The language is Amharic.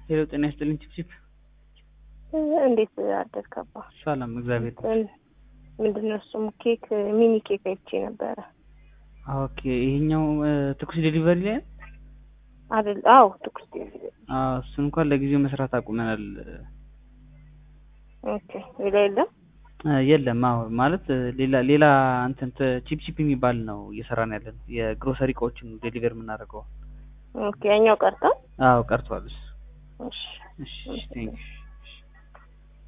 ሄሎ ጤና ይስጥልኝ ቺፕቺፕ እንዴት አደርክ አባ? ሰላም እግዚአብሔር ይመስገን። ምንድን ነው እሱም ኬክ ሚኒ ኬክ አይቼ ነበረ ኦኬ ይሄኛው እ፣ ትኩስ ዴሊቨሪ ላይ ነው? አይደል? አዎ ትኩስ አዎ እሱን እንኳን ለጊዜው መስራት አቁመናል። ኦኬ ሌላ የለም እ፣ የለም አዎ ማለት እ፣ ሌላ ሌላ እንትን ተ- ቺፕ ቺፕ የሚባል ነው እየሰራን ያለ ነው የግሮሰሪ እቃዎችን ዴሊቨር የምናደርገው። ኦኬ ያኛው ቀርቷል አዎ ቀርቷል እሱ። እሺ እሺ ቴንክ